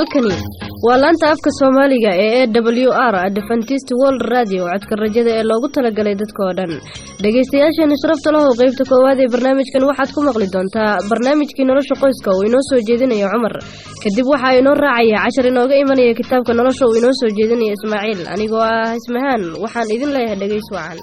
halkani waa laanta afka soomaaliga ee e w r adventist world radio codka rajada ee loogu talagalay dadka oo dhan dhegaystayaasheena sharafta lahow qeybta koowaad ee barnaamijkan waxaad ku maqli doontaa barnaamijkii nolosha qoyska uu inoo soo jeedinayo cumar kadib waxaa inoo raacaya cashar inooga imanaya kitaabka nolosha uu inoo soo jeedinayo ismaaciil anigoo ah ismahaan waxaan idin leeyahay dhegays wacan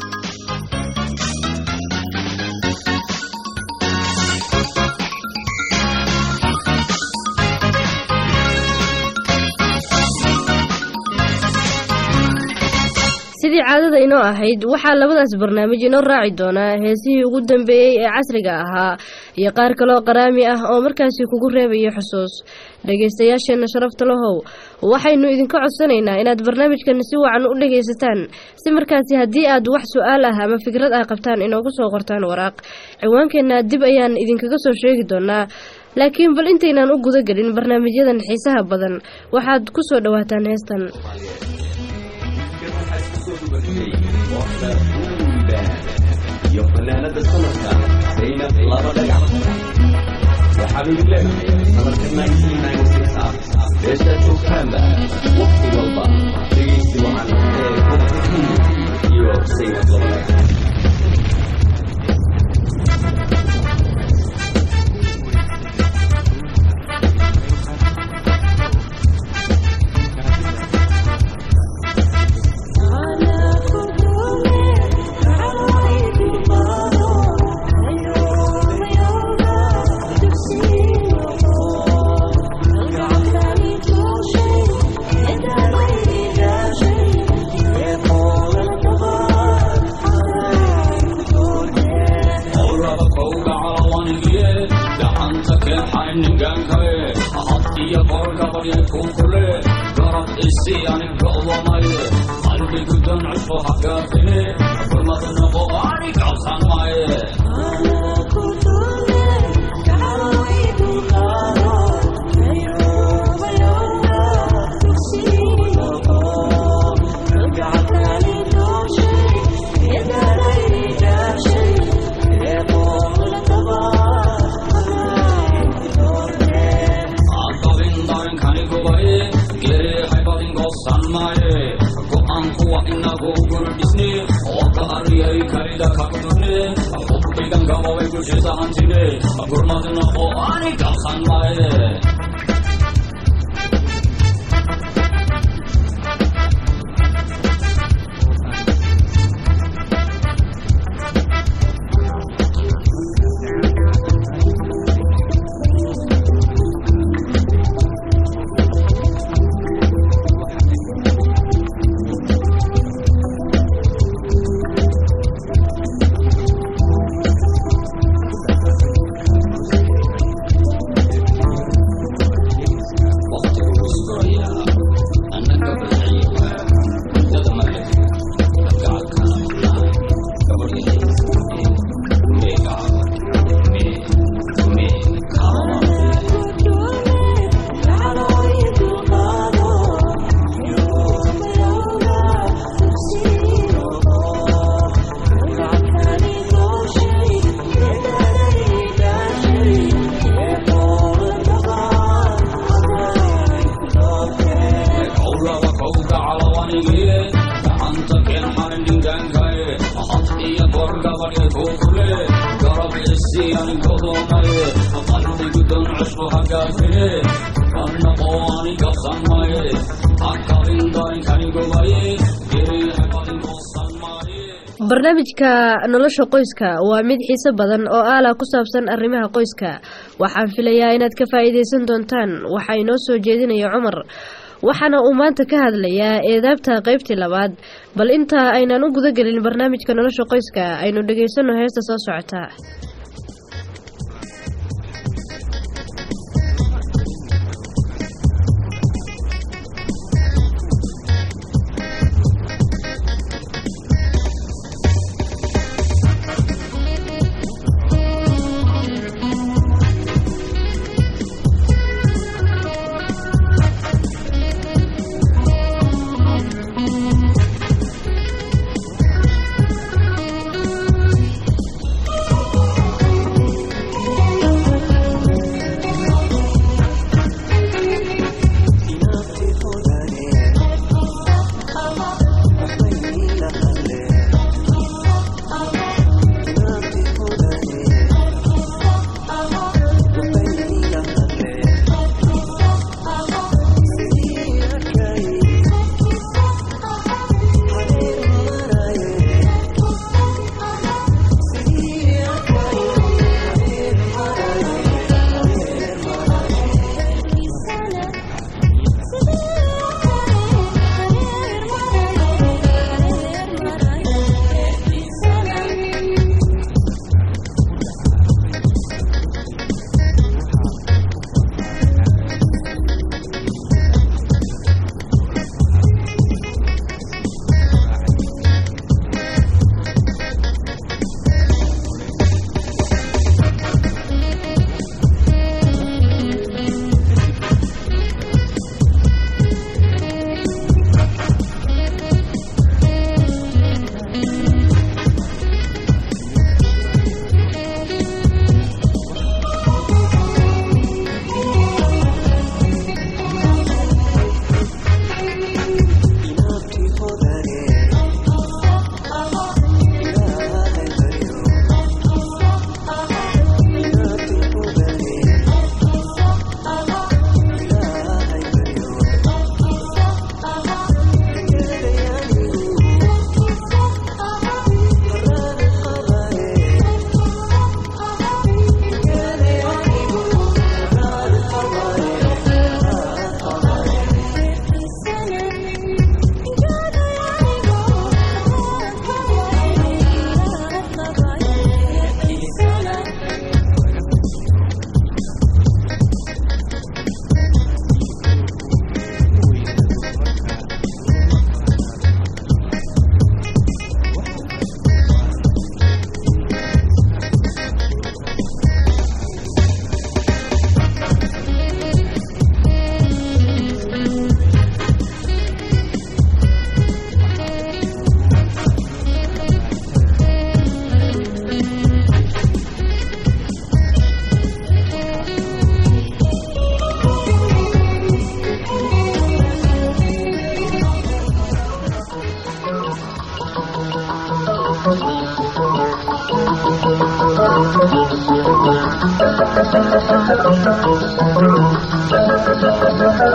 sidii caadada inoo ahayd waxaa labadaas barnaamij inoo raaci doonaa heesihii ugu dambeeyey ee casriga ahaa iyo qaar kaloo qaraami ah oo markaasi kugu reebaya xusuus dhegaystayaasheenna sharafta lahow waxaynu idinka codsanaynaa inaad barnaamijkan si wacan u dhegaysataan si markaasi haddii aad wax su-aal ah ama fikrad ah qabtaan inoogu soo qortaan waraaq ciwaankeenna dib ayaan idinkaga soo sheegi doonaa laakiin bal intaynaan u guda gelin barnaamijyadan xiisaha badan waxaad ku soo dhowaataan heestan iyo fanaanada sanadka zaynab laba dhagax waxaanu idin leenahay sanadka beeshaad joogtaanba waqti walba dhegaysi wacan ee kobta iyo zaynab laba dhagax barnaamijka nolosha qoyska waa mid xiise badan oo aala ku saabsan arrimaha qoyska waxaan filayaa inaad ka faa'iidaysan doontaan waxaa inoo soo jeedinaya cumar waxaana uu maanta ka hadlayaa eedaabta qaybtii labaad bal inta aynaan u guda gelin barnaamijka nolosha qoyska aynu dhegaysanno heesta soo socota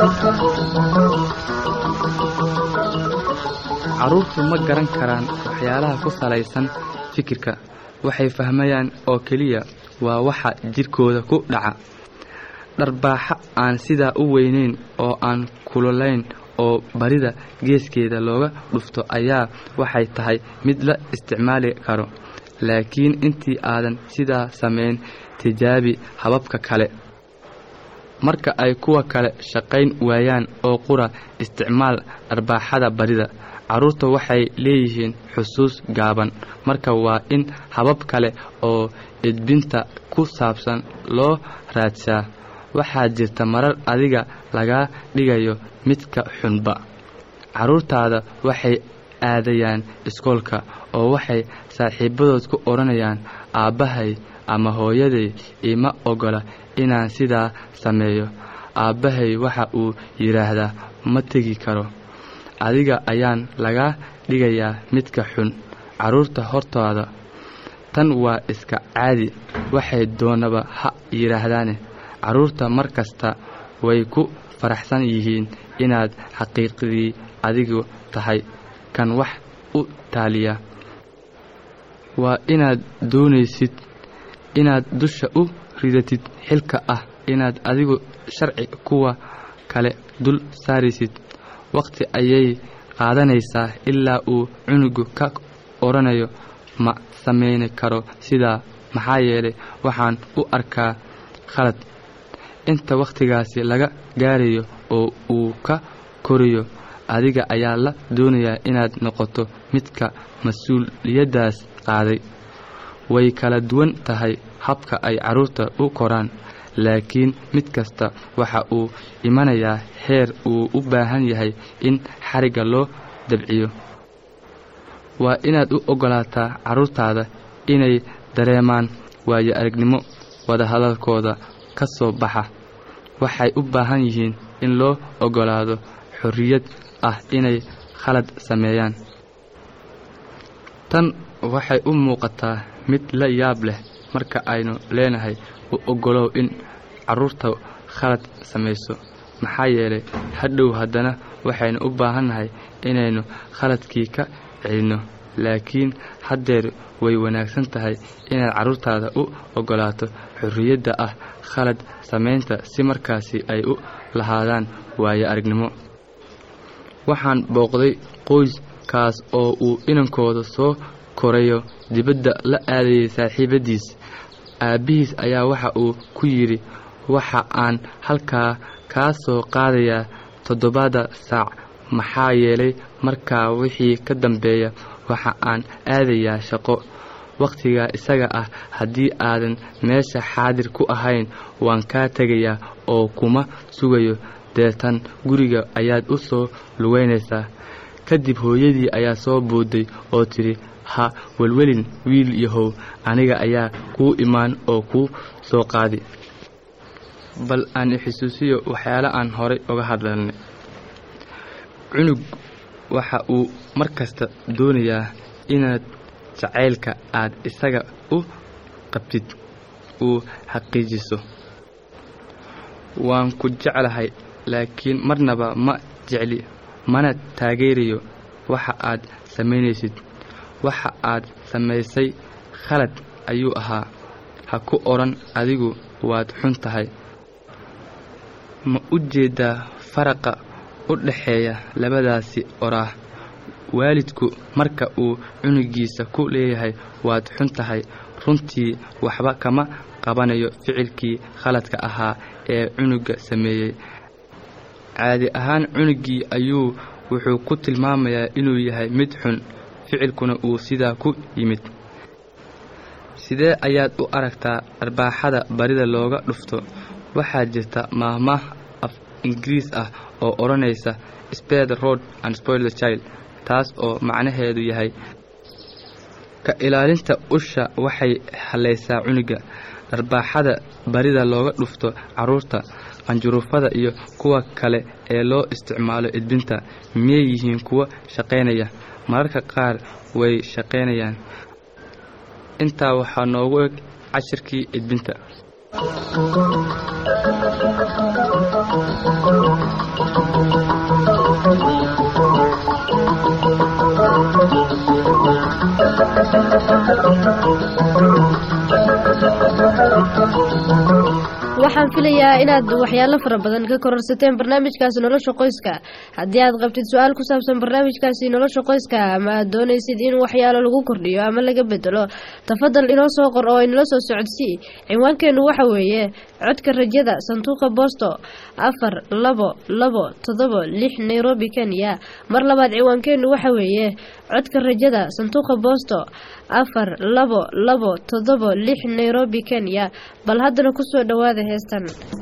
carruurtu ma garan karaan waxyaalaha ku salaysan fikirka waxay fahmayaan oo keliya waa waxa jidhkooda ku dhaca dharbaaxa aan sidaa u weynayn oo aan kululayn oo barida geeskeeda looga dhufto ayaa waxay tahay mid la isticmaali karo laakiin intii aadan sidaa samayn tijaabi hababka kale marka ay kuwa kale shaqayn waayaan oo qura isticmaal dharbaaxada barida carruurta waxay leeyihiin xusuus gaaban marka waa in habab kale oo edbinta ku saabsan loo raadsaa waxaa jirta marar adiga lagaa dhigayo midka xunba carruurtaada waxay aadayaan iskoolka oo waxay saaxiibadood ku odhanayaan aabbahay ama hooyaday ima ogola inaan sidaa sameeyo aabbahay waxa uu yidhaahdaa ma tegi karo adiga ayaan lagaa dhigayaa midka xun carruurta hortooda tan waa iska caadi waxay doonaba ha yidhaahdaane carruurta mar kasta way ku faraxsan yihiin inaad xaqiiqdii adigu tahay kan wax u taaliya waa inaad doonaysid inaad dusha u ridatid xilka ah inaad adigu sharci kuwa kale dul saaraysid wakhti ayay qaadanaysaa ilaa uu cunugu ka odhanayo ma samayni karo sidaa maxaa yeelay waxaan u arkaa khalad inta wakhtigaasi laga gaarayo oo uu ka koriyo adiga ayaa la doonayaa inaad noqoto midka mas-uuliyaddaas qaaday way kala duwan tahay habka ay carruurta u koraan laakiin mid kasta waxa uu imanayaa heer uu u baahan yahay in xarigga loo dabciyo waa inaad u oggolaataa carruurtaada inay dareemaan waayo aragnimo wadahadalkooda ka soo baxa waxay u baahan yihiin in loo oggolaado xorriyad ah inay khalad sameeyaan tan waxay u muuqataa mid la yaab leh marka aynu leenahay u oggolow in carruurta khalad samayso maxaa yeelay hadhow haddana waxaynu u baahannahay inaynu khaladkii ka celinno laakiin haddeer way wanaagsan tahay inaad carruurtaada u oggolaato xorriyadda ah khalad samaynta si markaasi ay u lahaadaan waayo aragnimo waxaan booqday qoyskaas oo uu inankooda soo korayo dibadda la aadayay saaxiibadiis aabbihiis ayaa waxa uu ku yidhi waxa aan halkaa kaa soo qaadayaa toddobada saac maxaa yeelay markaa wixii ka dambeeya waxa aan aadayaa shaqo wakhtigaa isaga ah haddii aadan meesha xaadir ku ahayn waan kaa tegayaa oo kuma sugayo deetan guriga ayaad u soo lugaynaysaa kadib hooyadii ayaa soo boodday oo tidhi ha welwelin wiil yahow aniga ayaa kuu imaan oo kuu soo qaadi bal aan ixusuusiyo waxyaale aan horay uga hadlalnay cunug waxa uu mar kasta doonayaa inaad jacaylka aad isaga u qabtid uu xaqiijiso waan ku jeclahay laakiin marnaba ma jecli mana taageerayo waxa aad samaynaysid waxa aad samaysay khalad ayuu ahaa ha ku odhan adigu waad xun tahay ma u jeedaa faraqa u dhaxeeya labadaasi oraah waalidku marka uu cunugiisa ku leeyahay waad xun tahay runtii waxba kama qabanayo ficilkii khaladka ahaa ee cunuga sameeyey caadi ahaan cunugii ayuu wuxuu ku tilmaamayaa inuu yahay mid xun ficilkuna uu sidaa ku yimid sidee ayaad u aragtaa arbaaxada barida looga dhufto waxaa jirta maahmaah af ingiriis ah oo odhanaysa spare the road and spoil the child taas oo macnaheedu yahay ka ilaalinta usha waxay hallaysaa cunuga dharbaaxada barida looga dhufto carruurta qanjuruufada iyo kuwa kale ee loo isticmaalo edbinta miyay yihiin kuwa shaqaynaya mararka qaar way shaqaynayaan intaa waxaa noogu eg cashirkii edbinta waxaan filayaa inaad waxyaalo fara badan ka kororsateen barnaamijkaasi nolosha qoyska haddii aad qabtid su-aal ku saabsan barnaamijkaasi nolosha qoyska ama aad doonaysid in waxyaalo lagu kordhiyo ama laga bedelo tafadal inoo soo qor oo inala soo socodsii cinwaankeenu waxa weeye codka rajada sanduuqa boosto afar labo labo todobo lix nairobi kenya mar labaad ciwaankeenu waxa weeye codka rajada sanduuqa boosto afar labo labo todobo lix nairobi kenya bal haddana kusoo dhowaada heestan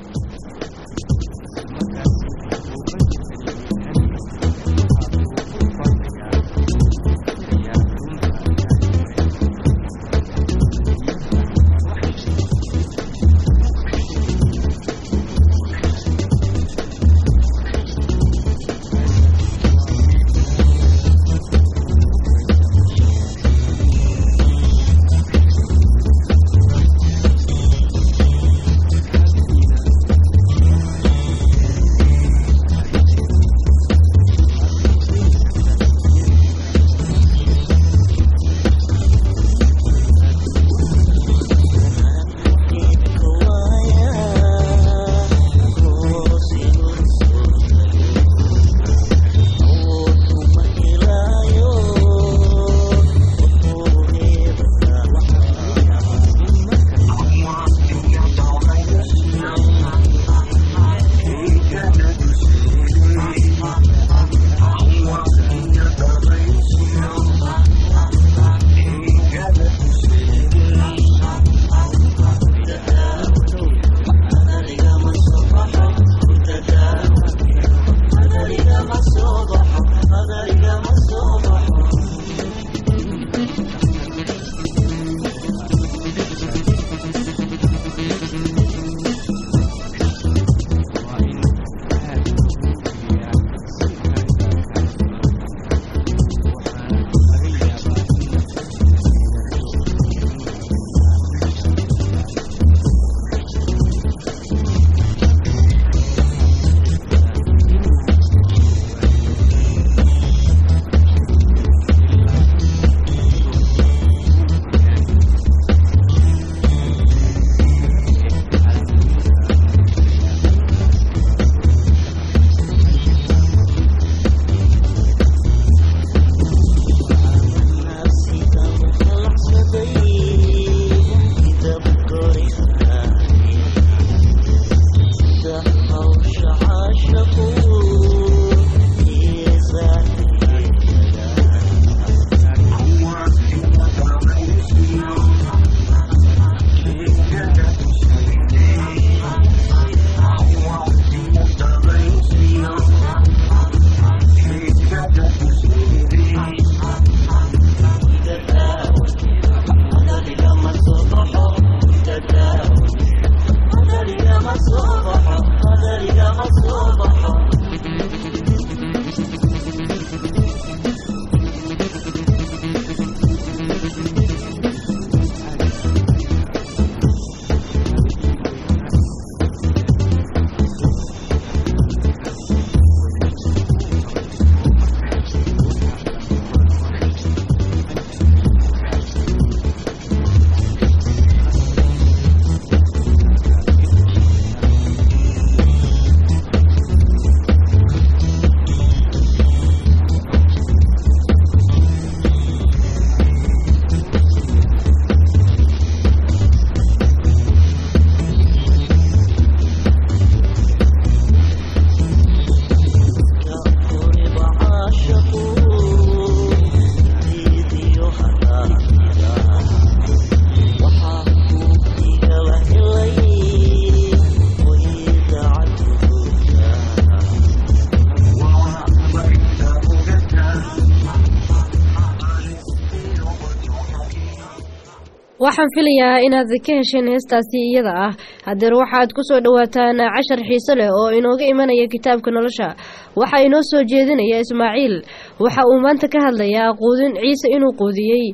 waxaan filayaa inaad ka hesheen heestaasi iyada ah hadeer waxaad kusoo dhawaataan cashar xiise leh oo inooga imanaya kitaabka nolosha waxaa inoo soo jeedinaya ismaaciil waxa uu maanta ka hadlayaa quudin ciise inuu quudiyey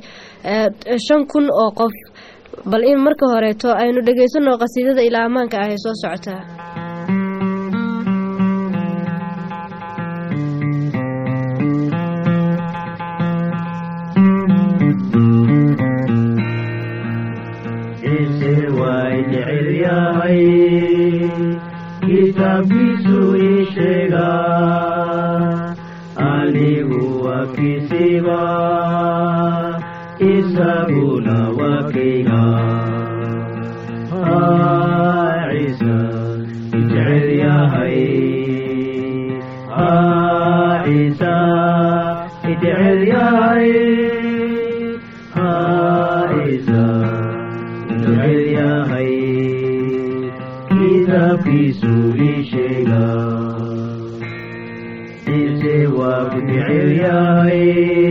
shan kun oo qof bal in marka horeeto aynu dhegaysano qasiidada ilaa ammaanka ah ee soo socota Ise way jecel yahay kisiba isaguna wakayga ciisa jecel yahay ciisa jecel yahay ciisa jecel yahay kitaabkiisu ii sheega ciise waa ku jecel yahay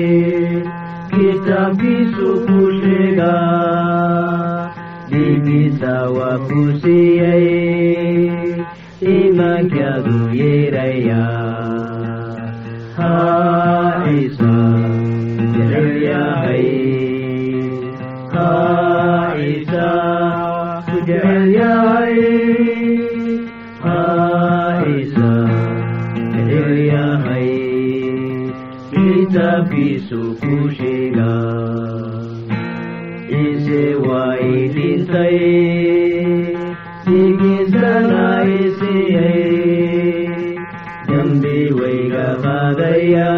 kitaabkiisu ku sheega dhiigiisa waa ku siiyey iimaankaadu yeeraya ciisa jecel yahay ciisa ku jecel yahay ciisa jecel yahay kitaabkiisu ku sheega ciise waa ii dhintay dhigiisana ii siiyey dembi wayga qaadaya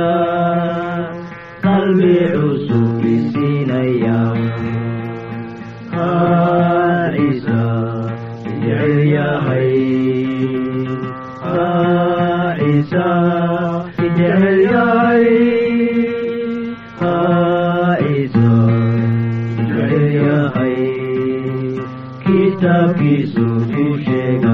qalbi cusub i siinaya ciisa jecel yahay ciisa jecel yahay ciisa jecel yahay kitaabkiisu ku sheega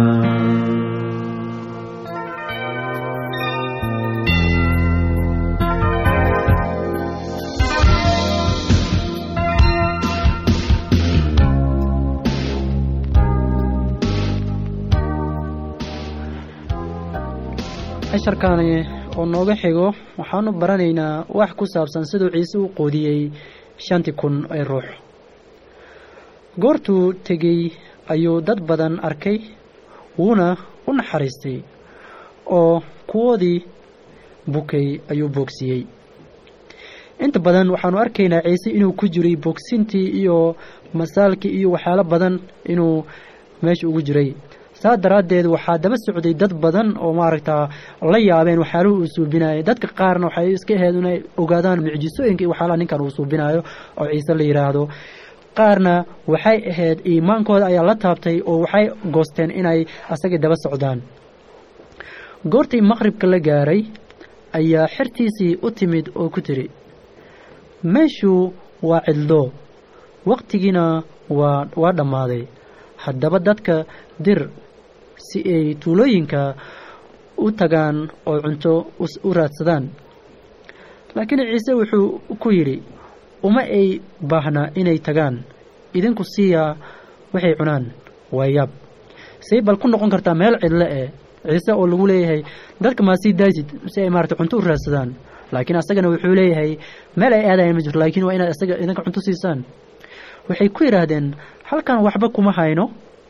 casharkaani oo nooga xigo waxaanu baranaynaa wax ku saabsan siduu ciise u qoodiyey shantii kun ee ruux goortuu tegey ayuu dad badan arkay wuuna u naxariistay oo kuwoodii bukay ayuu boogsiiyey inta badan waxaanu arkaynaa ciise inuu ku jiray boogsintii iyo masaalkii iyo waxyaalo badan inuu meesha ugu jiray saa daraaddeed waxaa daba socday dad badan oo maaragtaa la yaabeen waxyaaluhu uu suubinayay dadka qaarna waxay iska ahayd inay ogaadaan mucjisooyinka iyo waxyaalaha ninkan uu suubinayo oo ciise la yidhaahdo qaarna waxay ahayd iimaankooda ayaa la taabtay oo waxay goosteen inay asagii daba socdaan goortii maqribka la gaaray ayaa xertiisii u timid oo ku tiri meeshu waa cidlo waqtigiina waa waa dhammaaday haddaba dadka dir si ay tuulooyinka u tagaan oo cunto u raadsadaan laakiin ciise wuxuu ku yidhi uma ay baahna inay tagaan idinku siiyaa waxay cunaan waa yaab say bal ku noqon kartaa meel cidle eh ciise oo lagu leeyahay dadka maa sii daasid si ay maarata cunto u raadsadaan laakiin asagana wuxuu leeyahay meel ay aadayan ma jirto laakiin waa inaad isaga idinka cunto siisaan waxay ku yidhaahdeen halkan waxba kuma hayno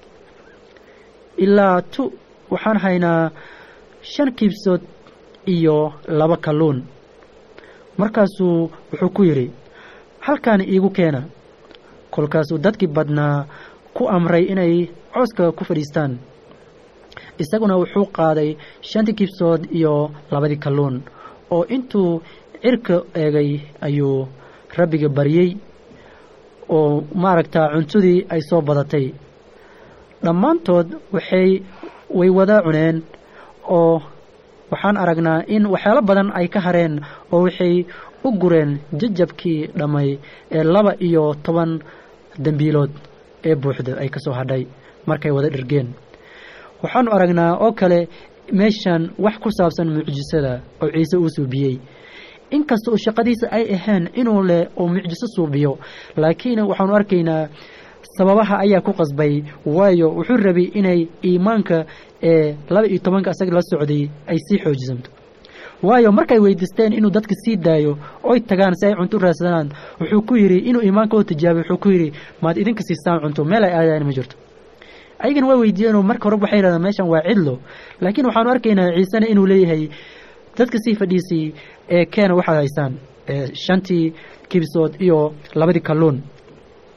ilaa tu waxaan haynaa shan kiibsood iyo laba kalluun markaasuu wuxuu ku yidhi halkaani iigu keena kolkaasuu dadkii badnaa ku amray inay cooska ku fadhiistaan isaguna wuxuu qaaday shantii kiibsood iyo labadii kalluun oo intuu cirka eegay ayuu rabbiga baryey oo maaragtaa cuntadii ay soo badatay dhammaantood waxay way wada cuneen oo waxaan aragnaa in waxyaalo badan ay ka hareen oo waxay u gureen jajabkii dhammay ee laba iyo toban dembiilood ee buuxda ay ka soo hadhay markay wada dhirgeen waxaanu aragnaa oo kale meeshan wax ku saabsan mucjisada oo ciise uu suubiyey inkasta oo shaqadiisa ay ahayn inuu leh oo mucjiso suubiyo laakiin waxaanu arkaynaa sababaha ayaa ku qasbay waayo wuxuu rabay inay iimaanka ee laba iyo tobanka asaga la socday ay sii xoojisanto waayo markay weydiisteen inuu dadka sii daayo oy tagaan si ay cunto u raadsadaan wuxuu ku yidhi inuu iimaanka oo tijaabiy wuxuu ku yidhi maad idinka siistaan cunto meel ay aadaan ma jirto ayagana waa weydiiyeenoo marka horeba waxay yidhahdaan meeshan waa cidlo laakiin waxaanu arkaynaa ciisena inuu leeyahay dadka sii fadhiisay ee keena waxaad haysaan shantii kibsood iyo labadii kalluun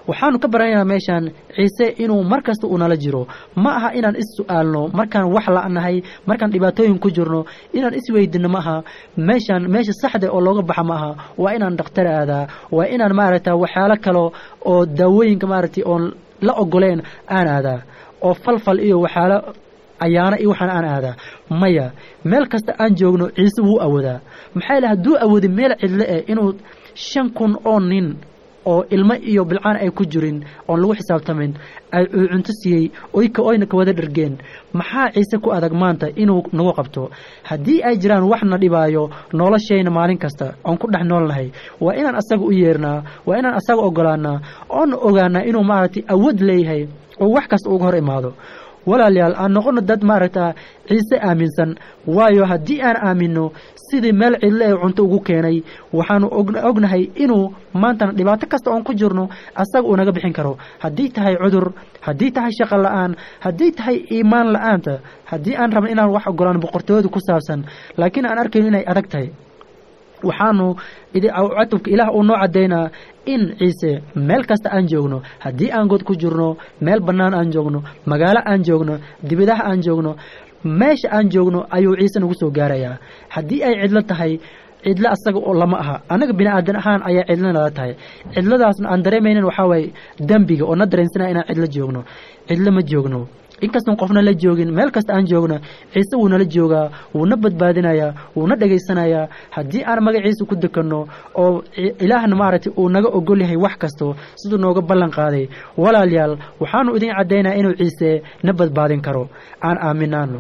waxaanu ka baranaynaa meeshaan ciise inuu mar kasta uu nala jiro ma aha inaan is-su'aalno markaan wax la'nahay markaan dhibaatooyin ku jirno inaan isweydino ma aha meeshaan meesha saxda oo looga baxa ma aha waa inaan dhakhtar aadaa waa inaan maaragta waxyaalo kale oo daawooyinka maaragtay oon la ogoleen aan aadaa oo falfal iyo waxyaalo ayaana iyo waxaan aan aadaa maya meel kasta aan joogno ciise wuu awoodaa maxaa yidhaha hadduu awooday meel cidle eh inuu shan kun oo nin oo ilmo iyo bilcaan ay ku jirin oon lagu xisaabtamin ay uu cunto siiyey oyka oyna ka wada dhargeen maxaa ciise ku adag maanta inuu nagu qabto haddii ay jiraan wax na dhibaayo noloshayna maalin kasta oon ku dhex noolnahay waa inaan asaga u yeernaa waa inaan asaga ogolaanaa oona ogaanaa inuu maaragtay awood leeyahay oo wax kasta uga hor imaado walaalayaal aan noqono dad maaragta ciise aaminsan waayo haddii aan aaminno sidii meel cidle ee cunto ugu keenay waxaanu ognahay inuu maantana dhibaato kasta oon ku jirno asaga uu naga bixin karo haddii tahay cudur haddii tahay shaqo la'aan haddii tahay iimaan la'aanta haddii aan rabno inaan wax ogolaan boqortooyada ku saabsan laakiin aan arkayno inay adag tahay waxaanu catubka ilaah uu noo caddaynaa in ciise meel kasta aan joogno haddii aan god ku jirno meel bannaan aan joogno magaalo aan joogno dibadaha aan joogno meesha aan joogno ayuu ciise nagu soo gaarayaa haddii ay cidlo tahay cidlo asaga oo lama aha annaga bini aadan ahaan ayaa cidlo nala tahay cidladaasna aan dareemaynin waxaa waaye dembiga oo na dareensanaya inaan cidlo joogno cidlo ma joogno inkastoon qofna la joogin meel kasta aan joogna ciise wuu nala joogaa wuuna badbaadinayaa wuuna dhegaysanayaa haddii aan magaciisa ku dekanno oo ilaahna maaragtay uu naga ogol yahay wax kasto siduu nooga ballan qaaday walaalayaal waxaanu idin caddaynaa inuu ciise na badbaadin karo aan aaminaano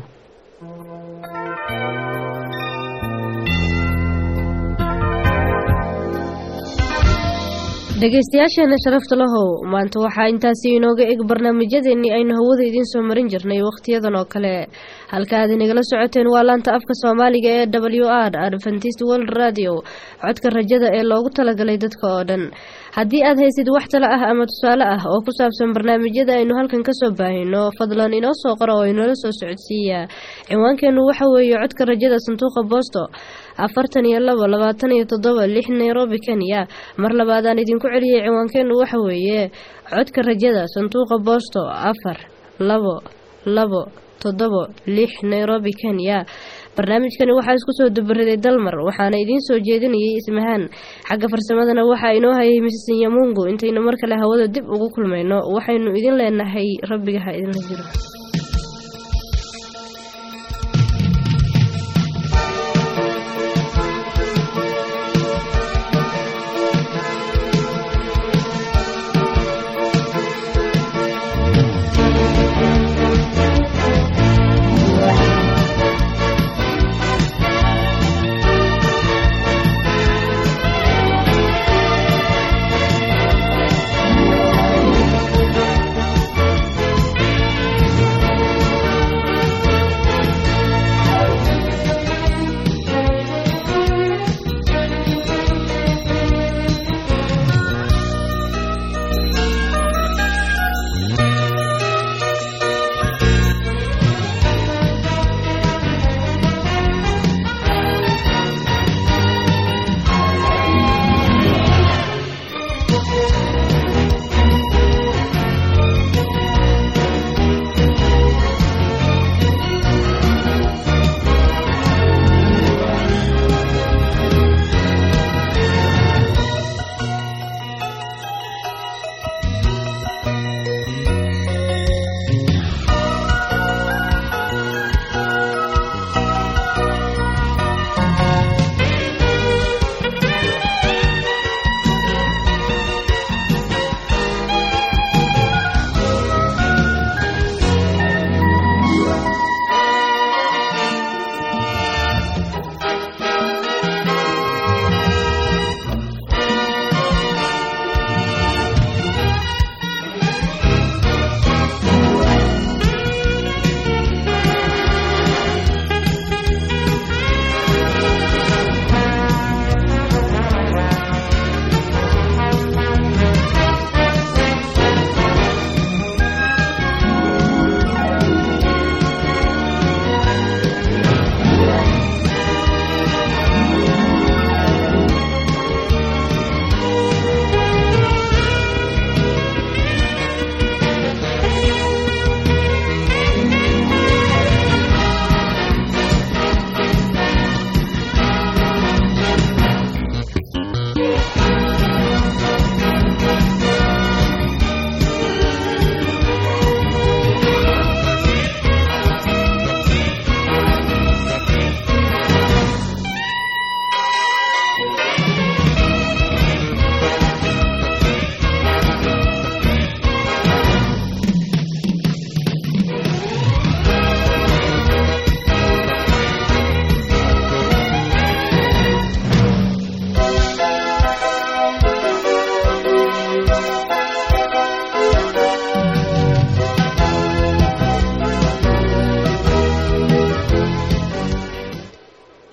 dhegaystayaasheena sharafta lahow maanta waxaa intaasi inooga eg barnaamijyadeennii aynu hawada idiin soo marin jirnay wakhtiyadan oo kale halka aad inagala socoteen waa laanta afka soomaaliga ee w r adventist world radio codka rajada ee loogu talagalay dadka oo dhan haddii aad haysid wax talo ah ama tusaale ah oo ku saabsan barnaamijyada aynu halkan kasoo baahino fadlan inoo soo qora oo inoola soo socodsiiya ciwaankeennu waxa weeye codka rajada sanduuqa boosto afartan iyo labo labaatan iyo toddoba lix nairobi kenya mar labaadaan idinku celiyay ciwaankeennu waxa weeye codka rajada sanduuqa boosto afar labo labo toddobo lix nairobi kenya barnaamijkani waxaa isku soo dubariday dalmar waxaana idiin soo jeedinayay ismahaan xagga farsamadana waxaa inoo hayay misis yamungu intaynu mar kale hawada dib ugu kulmayno waxaynu idin leenahay rabbiga ha idinla jiro